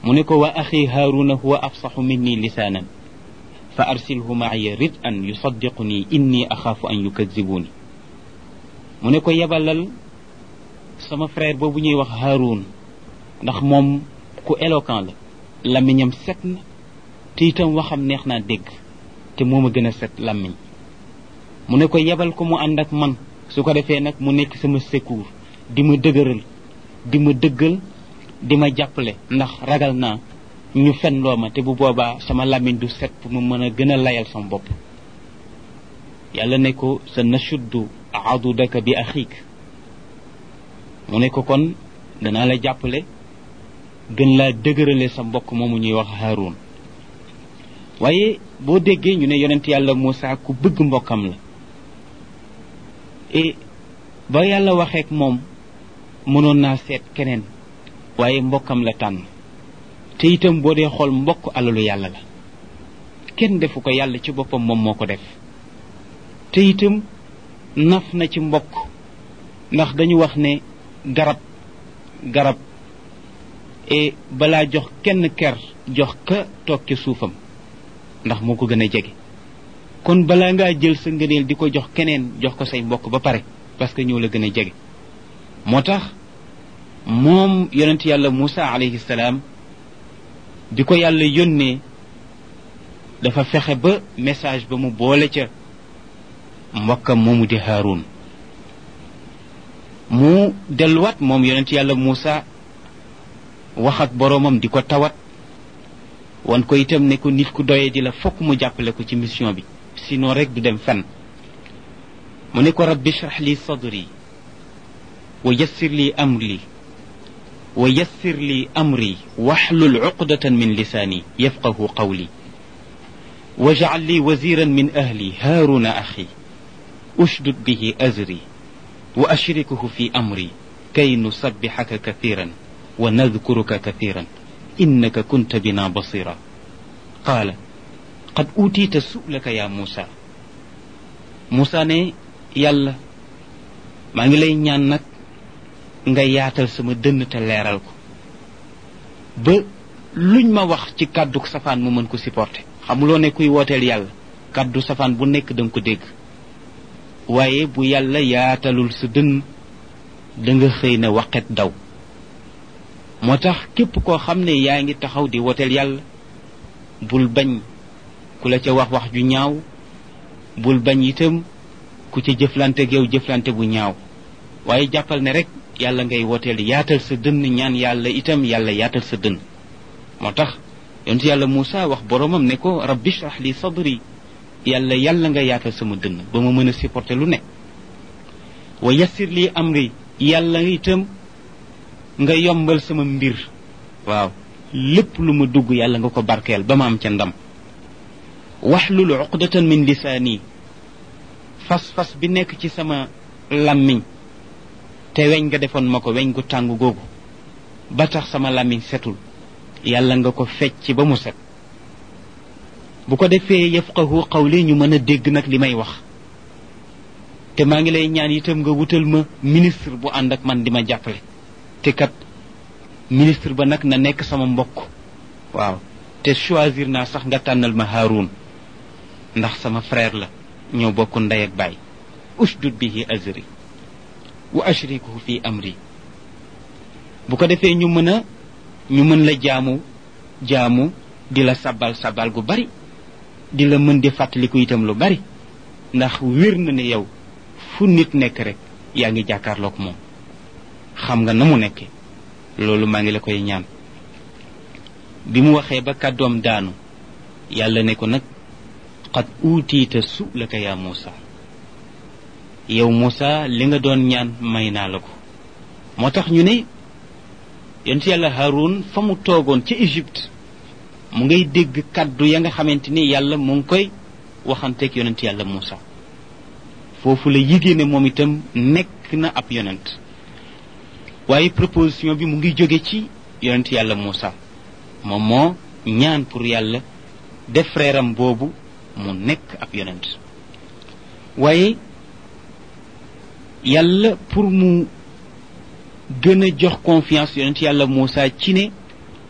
mu ne ko wa axi haaruna huwa afsaxu minni lisaanan fa arsilhu maaya rid an yusaddiquni inni axaafu an yukadibuuni mu ne ko yebalal sama frère boobu ñuy wax Haroun ndax moom ku éloquent la làmmiñam set na te itam waxam neex naa dégg te moom a gën a set làmmiñ mu ne ko yebal ko mu ànd ak man su ko defee nag mu nekk sama secours di ma dëgëral di ma dëggal di ma jàppale ndax ragal naa ñu fen loo ma te bu boobaa sama làmmiñ du set pour mu mën a gën a layal sama bopp yàlla ne ko sa nashuddu adudaka bi axiik mu ne ko kon danaa la jàppale gën laa dëgërale sa mbokk moomu ñuy wax Haroun waaye boo déggee ñu ne yonent yàlla Moussa ku bëgg mbokkam la et ba yàlla waxeek moom mënoon naa seet keneen waaye mbokkam la tànn te itam boo dee xool mbokk alalu yàlla la kenn defu ko yàlla ci boppam moom moo ko def te itam naf na ci mbokk ndax dañu wax ne garab garab et balaa jox kenn ker jox ka toog ci suufam ndax moo ko gën a jege kon balaa ngaa jël sa ngëneel di ko jox keneen jox ko say mbokk ba pare parce que ñoo la gën a jege moo tax moom yonent yàlla Moussa alayhi salaam bi ko yàlla yónnee dafa fexe ba message ba mu boole ca mbokkam moomu di Haroun mu delluwaat moom yonent yàlla Moussa wax ak boroomam di ko tawat wan ko itam ne ko nit ku doyee di la fokk mu jàppale ko ci mission bi sinon rek du dem fenn mu ne ko rabbi shrah li sadri wa yassir li amri wa yassir li amri waxlul uqdatan min lisaani yafqahu qawli wajcal li waziran min ahli haaruna axi ushdud bihi azri wa ashrikuhu fi amri kay nusabbixaka kathiran wa nadkuruka kathiran innaka kunta bina basira qaala qad uutiita su'laka ya muusa muusa ne yàlla maa ngi lay ñaan nag nga yaatal sama dënn te leeral ko ba luñ ma wax ci kàddu safaan mu mën ko supporter xamuloo ne kuy wooteel yàlla kàddu safaan bu nekk danga ko dégg waaye bu yàlla yaatalul sa dënn da nga xëy na waqet daw moo tax képp koo xam ne yaa ngi taxaw di wooteel yàlla bul bañ ku la ca wax wax ju ñaaw bul bañ itam ku ca jëflante yow jëflante bu ñaaw waaye jàppal ne rek yàlla ngay wooteel yaatal sa dënn ñaan yàlla itam yàlla yaatal sa dënn moo tax yonent yàlla Moussa wax boromam ne ko rabbi shrah li sadri yàlla yàlla nga yaatal sama dënn ba ma mën a supporter lu ne wa yassir li amri yàlla itam nga yombal sama mbir waaw lépp lu ma dugg yàlla nga ko barkeel ba ma am ca ndam waxlul uqdatan min lisaani fas-fas bi nekk ci sama làmmiñ te weñ nga defoon ma ko weñ gu tàng googu ba tax sama làmmiñ setul yàlla nga ko fecc ba mu set bu ko defee yafqahu qawli ñu mën a dégg nag li may wax te maa ngi lay ñaan itam nga wutal ma ministre bu ànd ak man di ma jàppale te kat ministre ba nag na nekk sama mbokk waaw te choisir naa sax nga tànnal ma Haroun ndax sama frère la ñoo bokk ndey ak baay ushdud bihi azri wa ashrikuhu fi amri bu ko defee ñu mën a ñu mën la jaamu jaamu di la sabal sabal gu bari di la mën di fàttaliku itam lu bari ndax wér na ne yow fu nit nekk rek yaa ngi jàkkaarloog moom xam nga na mu nekke loolu maa ngi la koy ñaan bi mu waxee ba kàddoom daanu yàlla ne ko nag qad uutiita su'laka yaa Muusa yow Muusa li nga doon ñaan may naa la ko moo tax ñu ne yonent yàlla Haroun fa mu toogoon ca Égypte mu ngay dégg kàddu ya nga xamante ni yàlla mu ngi koy waxanteeg yonent yàlla Muusa foofu la yigée ne moom itam nekk na ab yonent waaye proposition bi mu ngi jóge ci yonent yàlla Moussa moom moo ñaan pour yàlla def frère am boobu mu nekk ab yonent waaye yàlla pour mu gën a jox confiance yonent yàlla Moussa ci ne